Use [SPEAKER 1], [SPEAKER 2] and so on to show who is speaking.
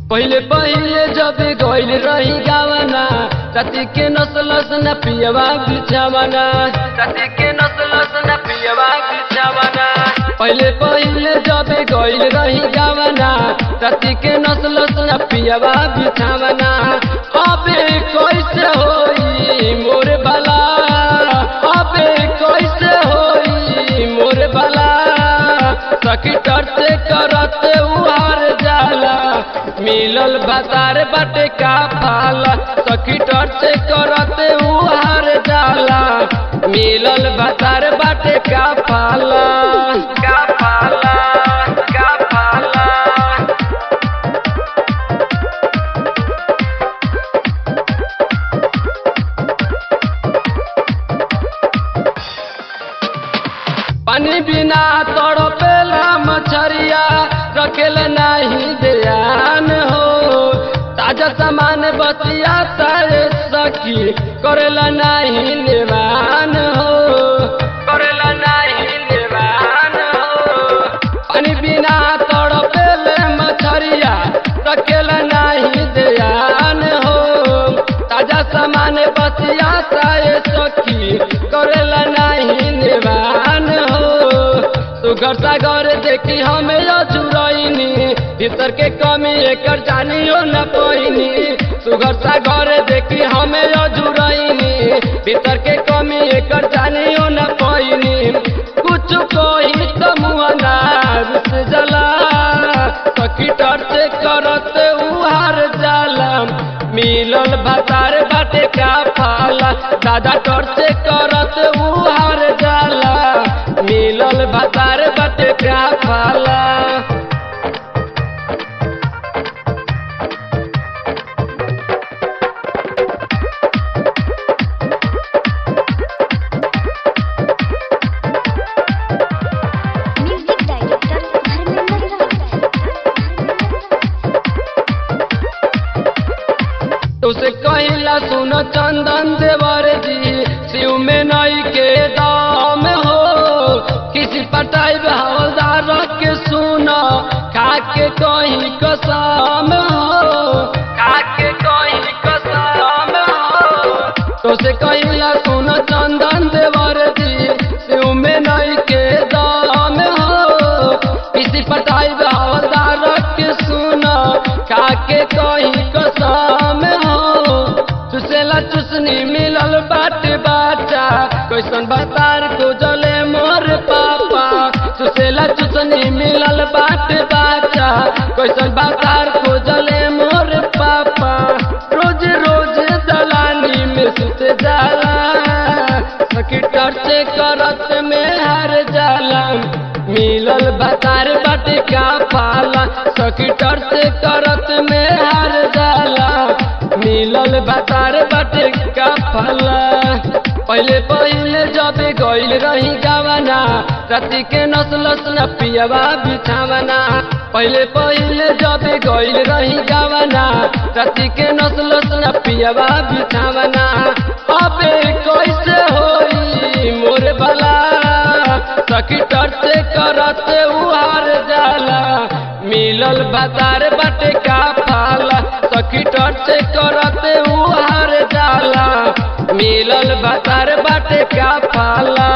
[SPEAKER 1] पहिले पहिले जब गइल रही गावना तती के नसलस न पियवा बिछावना तती के नसलस न पियवा बिछावना पहिले पहिले जब गइल रही गावना तती के नसलस न पियवा बिछावना अबे कैसे होई मोर भला अबे कैसे होई मोर भला सखी टरते करते उहार जाला मिलल बाजार बाटे का फाला सखी टरते करते उहार जाला मिलल बाजार बाटे का फाला का फाला का फाला पानी बिना तड़पेला मछरिया रखेल नहीं ध्यान हो ताजा सामान बतिया तारे सखी करेला नहीं निवान हो करेला नहीं निवान हो पानी बिना तड़पेले मछरिया रखेल नहीं ध्यान हो ताजा सामान बतिया तारे सखी करेला नहीं निवान हो सुगर सागर देखी हमें अजुरैनी भीतर के कमी एकर जानियो न पैनी सुगर सागर देखी हमें अजुरैनी भीतर के कमी एकर जानियो न पैनी कुछ कोई तो मुअनार से जला सखी से करत उहार जाला मिलल भतार बाटे का फाला दादा टोर से करत उहार जाला मिलल भतार बाटे का फाला
[SPEAKER 2] म्यूजिक डायरेक्टर धर्मेंद्र
[SPEAKER 1] तुसे कहिला सुन चंदन देवर जी शिव में नई के दाम हो किसी पटाई हवलदार के सुन खा के कहीं कसम हो खा के कहीं कसम हो तुसे कहिला सुन चंदन देवर जी शिव में नई के दाम हो किसी पटाई हवलदार के सुन खा के कहीं कसम हो चुसेला चुसनी मिलल बाट बाटा कैसन बतार को जले मोर पापा चुसेला चुसनी मिलल बाट बाटा कैसन बतार को जले मोर पापा रोज रोज दलानी में सुत जाला सखी से करत में हर जाला मिलल बतार बाटे का पाला सखी से करत में हर जाला मिलल बतार बाटे का फला पहले पहले जब गइल रही गावना राति के नसलस न पियवा बिछावना पहले पहले जब गइल रही गावना राति के नसलस न पियवा बिछावना अबे कैसे होई मोर भला सखी से करत उहार जाला मिलल बतार बाटे का फाला सखी से करत उहार जाला मिलल बतार बाटे का फाला